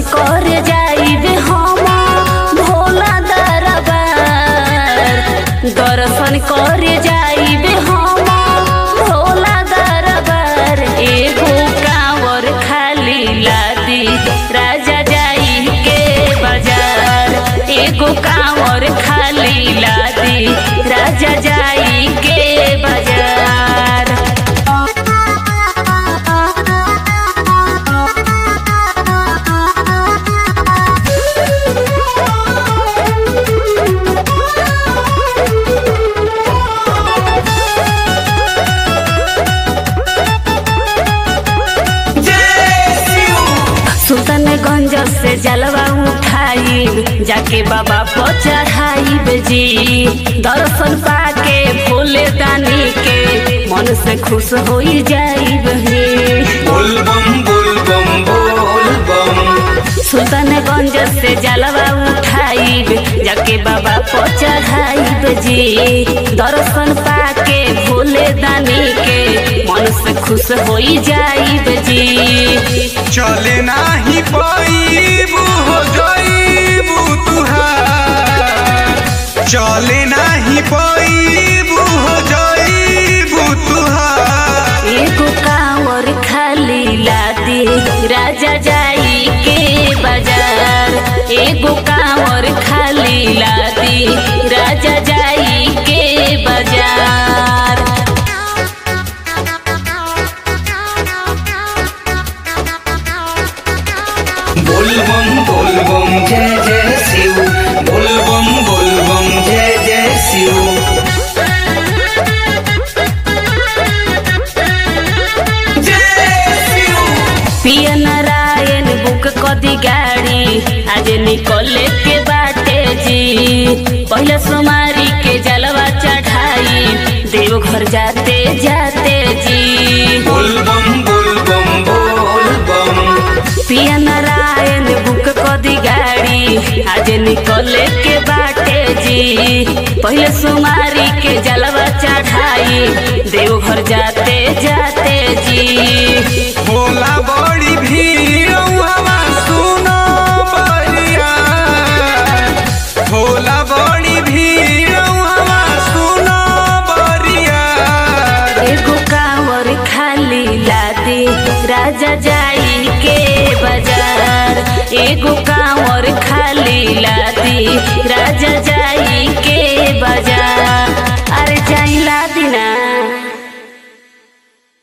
कर जाइबे हम भोला दरबार दर्शन कर जाइबे हम भोला दरबार एगो कांवर खाली लादी राजा जाई के बाजार एगो कांवर खाली लादी राजा जाई के बाजार सुल्तानगंज से जलवा उठाई जाके बाबा पर चढ़ाई जी दर्शन पाके भोले दानी के मन से खुश हो जाई बोल बम बोल बम बोल बम सुल्तानगंज से जलवा उठाई जाके बाबा पर चढ़ाई जी दर्शन पाके भोले दानी के मन से खुश हो जाई जी चले नाही पाईबू हो जाईबू तुहार चले नाही पाईबू हो जाईबू तुहार एगो कांवर खाली लादी राजा जाई के बाजार एगो कांवर खाली लादी राजा जाई के बाजार बोल बम बोल बम जय जय शिव बोल बम बोल बम जय जय शिव जय शिव पिया नारायण बुक कदी गाड़ी आज निकले के बाटे जी पहले सोमारी के जलवा चढ़ाई देवघर जाते जाते जी बोल बम बोल बम बोल बम पिया नारायण बुक कदी गाड़ी आज निकले के बाटे जी पहले सुमारी के जलवा चढ़ाई देवघर जाते जाते जी होला बड़ी भीड़ हवा सुनो बलिया होला बड़ी भीड़ हवा सुनो बलिया एगो कांवर खाली लादी राजा जाई के बाजार एगो का